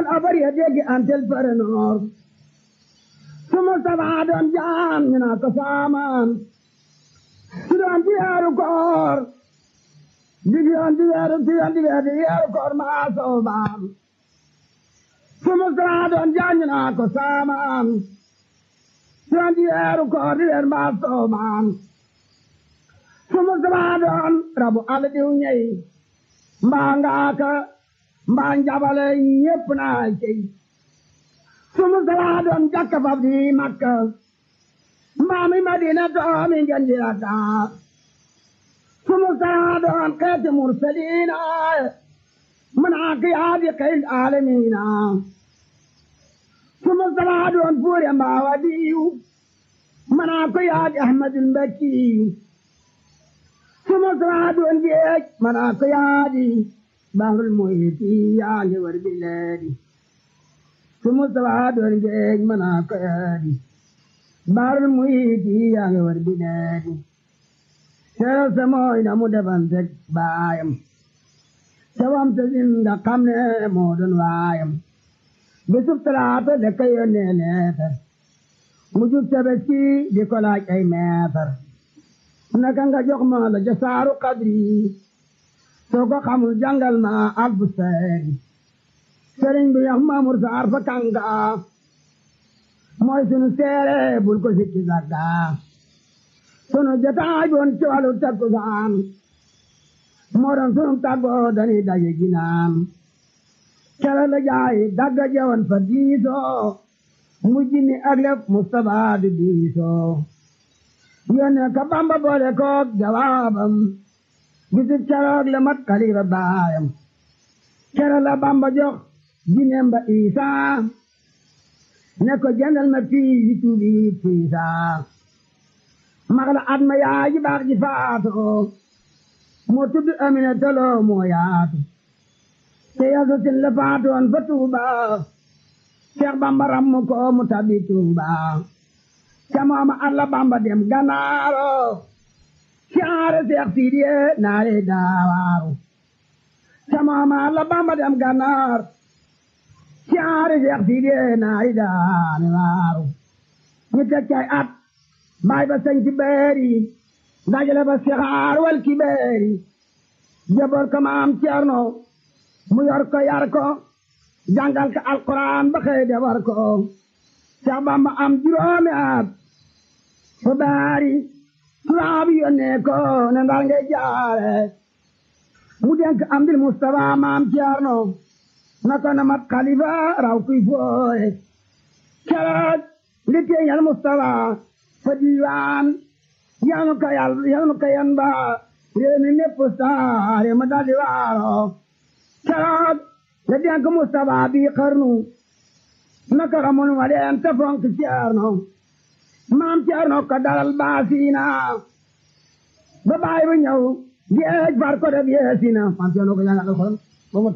doon abar ya dégg antel fere noor su Mustafa doon jaan ñu naa ko saamaan su doon di weeru koor di yoon di weeru di yoon di weeru di weeru koor maa soobaam su Mustafa doon jaan ñu naa ko saamaan su doon di weeru koor di weeru maa soobaam su Mustafa doon rabu àll diw ñey mbaa ngaaka mbaa njabale ñépp naa cey su Mustafa doon jakka fab di Makka mbaa mi Madina doomi ngeen di Dakar su Mustafa doon xeeti mursaliina manaa ki yaadi xeyl aalamiina su Mustafa doon fuure mbaa wadiyu manaa ko yaadi Ahmadul Mbakkiyu su Mustafa doon géej manaa ko yaadi bahrul muhiti yaa ngi war bileedi su Mustafa doon géej manaa ko yaadi bahrul muhiti yaa ngi war bileedi seero sa mooy na mu defanteeg baayam sawam sa zinda xam ne moo doon waayam bisub talaata da ka yónnee leetar mu jub tabaski di ko laaj ay meetar naka nga jox ma la jasaaru qadri soo ko xamul jàngal ma alfu seeri sëriñ bi yax maamur saar fa kanga mooy sunu seere bul ko sikki sagga sunu jotaay boon ci wàllu takkusaan moo doon sunu tàggoo dañuy daje ginaan kere la jaay dagga jewoon fa diisoo mujj ni ak lef Mustapha di diisoo yónnee ka Bamba boole koog jawaabam bisib keroog le mat xalifa baayam kere la Bamba jox jineem ba Isaa ne ko jëndal ma fii yi tuubi fiisaa mag la at ma yaay ji baax ji faatoo moo tudd Amina Tolo moo yaatu te yaso sin la faatoon fa Tuuba Seex Bamba rammu ko mu tabi Tuuba ca mooma alla Bamba dem Ganaaro caare Seex Sidiye naare daawaaru ca mooma alla Bamba dem Ganaar caare Seex Sidiye naare daawaaru ñu teg cay at baay ba sañ ci beeri dajale ba sixaar wal ki beeri jaboor ko maam Ceerno mu yor ko yar ko jàngal ko alquran ba xëy defar ko Seex Bamba am juróomi at fa baari tubaab yónnee ko ne ndar ngay jaare mu denk am dil Mustafa maam Ceerno na ko na mat xalifa raw kuy fooye keroog li teeñal Mustafa fa diiwaan yanu ko yal yanu ko yan ba réew mi népp saare ma daldi waaro keroog la denk Mustafa bi xarnu naka xamul ma leen te fonk Ceerno maam Ceerno ko dalal baasiina ba baay ba ñëw géej far ko def yeesina maam Ceerno ko jàngal alxuraan ba mot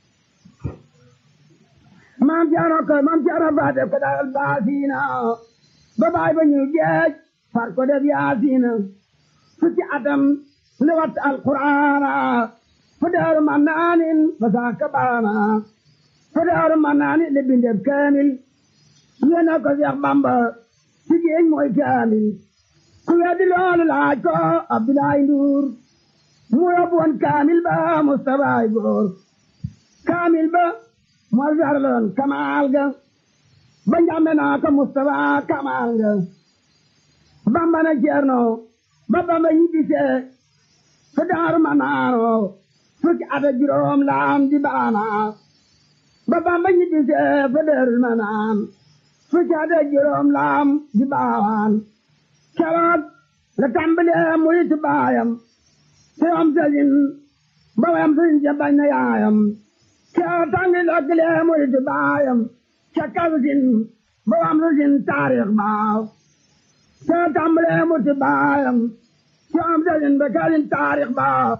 maam Ceerno ko maam Ceerno fa def ko dalal baasiina ba baay ba ñëw géej far ko def yaasiina fukki atam li wat alquraana fa daaru ma naanin ba saaka baana fa daaru ma naanin li bindeb kaamil yéena ko Seex Bamba ci géej mooy kaamil ku weddi loolu laaj ko Abdoulaye Ndour mu yóbbu woon kaamil ba Mustafa góor kaamil ba moo sarloon kamaal ga ba njàmbe naa ko Mustafa kamaal ga Bamba na Ceerno ba Bamba ñibbisee fa daaru ma naano fukki at ak juróom laam di baana ba Bamba ñibbisee fa daaru ma naan fukki at ak juróom laam di baawaan keroog la tàmbalee murit baayam te am sëriñ ba wayam sëriñ ja bañ na yaayam keroog tàngi lokkilee murit baayam ca kalsin ba wayam sëriñ taarix baaw te tàmbalee murit baayam te am sëriñ ba kalsin taarix baaw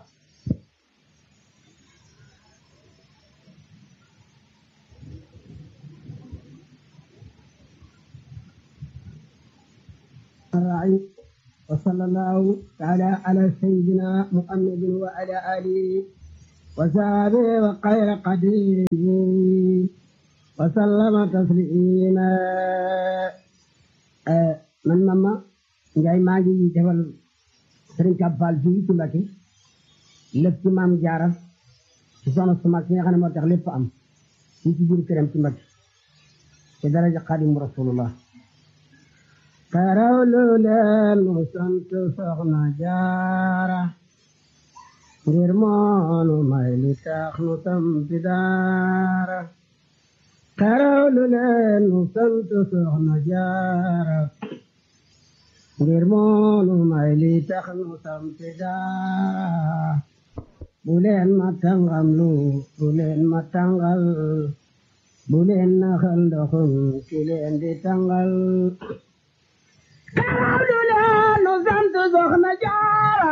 الرعي وصلى الله تعالى على سيدنا محمد وعلى آله وصحبه وخير قديره وسلم تسليما man mama Njaay maa ngi defal sëriñ Kappal fii ci Mbàkke lépp ci maam jaara ci soxna su mag si nga xam ne moo tax lépp am fii ci biir këram ci Mbàkke ci daraja Xaadimu Rasulullah karawlu leen mu sant soxna jaara ngir moonu may li tax nu sampi daara karawlu leen mu sant soxna jaara ngir moonu may li tax nu sampi daara bu leen ma tàngam lu bu leen ma tàngal bu leen naxal ndoxum ki leen di tàngal karawlu leen nu sant soxna jaara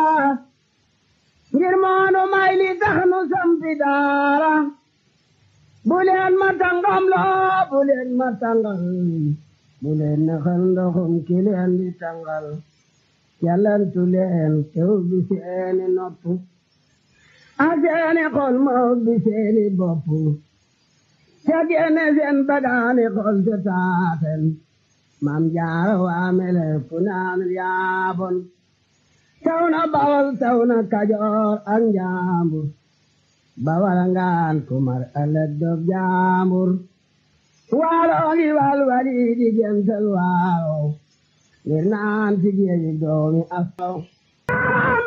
ngir moonu may li tax nu sampi daara bu leen ma tàngam loo bu leen ma tàngal bu leen naxal ndoxum ki leen di tàngal yàllantu leen tew bi seeni nopp a seeni xol ma bi seeni bopp ca génne seen bagaani xol te taaten maam jaara waamele pu naan yaabon taw na bawal taw na kajoor ak njaambur bawal ngaan kumar ëllëg dog jaambur waalo ngi wal wali di gental waalo ngir naan ci géeji doomi asaw